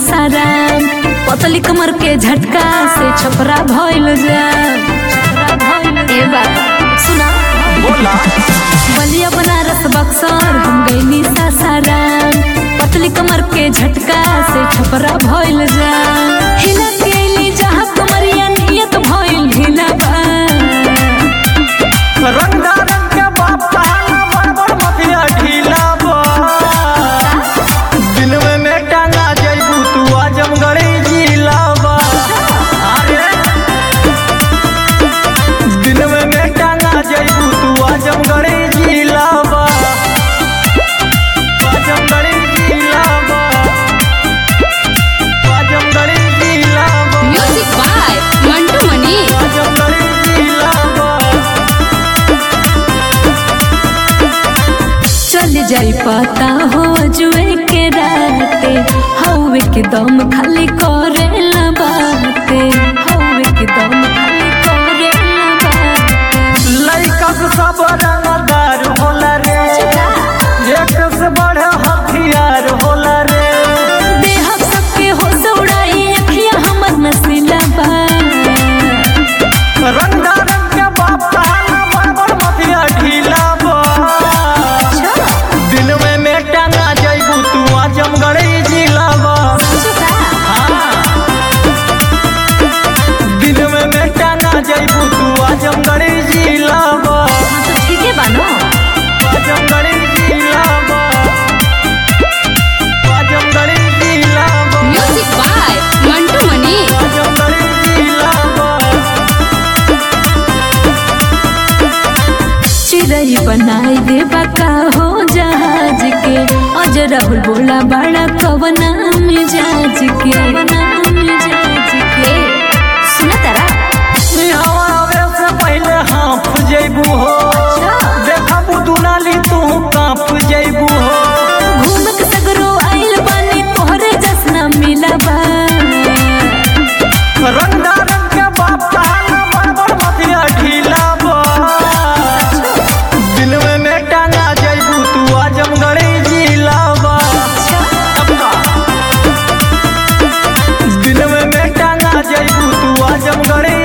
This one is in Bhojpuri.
सासाराम पतली कमर के झटका से छपरा भइल जा छपरा भइल ए बाबा सुना बोला बलिया बनारस बक्सर हम गईनी सासाराम पतली कमर के झटका से छपरा भइल जा हिला गेली जहाँ कमरिया नियत भइल ढीला बा रंगा रंग के बाप कहाना बड़ बड़ मतिया ढीला बा दिन में में टांगा जइबू तू आजमगढ़ी जिला बा अरे दिन में में टांगा जइबू तू आजमगढ़ी जिला बा आजमगढ़ी जिला बा आजमगढ़ी जिला बा म्यूजिक बाय मंटू मनी आजमगढ़ी जिला बा चल जाई पता हो जुए के राते हवे के दम खाली करेला बाते हवे के दम खाली करेला बाते लइका से सब रंगदार होला रे एक से बड़े हथियार होला रे देह सबके हो सौड़ाई अखिया हमर नसीला बा रंगा रंग के बाप कहाना बड़ बड़ मतिया ढीला बा दिन में में टांगा जइबू तू आजमगढ़ी जिला बा हाँ। दिन में में टांगा जइबू तू आजमगढ़ी जिला बा ठीक है बानो आजमगढ़ी जिला बा आजमगढ़ी जिला बा म्यूजिक बाय मंटू मनी आजमगढ़ी जिला बा चिड़ई बनाई दे बका हो जहाज के अजरहुल बोला बड़ा कवना मिजाज के कवना मिजाज के सुना तारा इहवा आवे से पहिले हाँफ जइबू हो देखबू दुनाली तू कांप जइबू हो घूम के सगरो आइल बानी तोहरे जसना मिला बा रंगा रंग के बाप कहाना बड़ बड़ मतिया ढीला बा दिन में में टांगा जइबू तू आजमगढ़ी जिला बा दिन में में टांगा जइबू तू आजमगढ़ी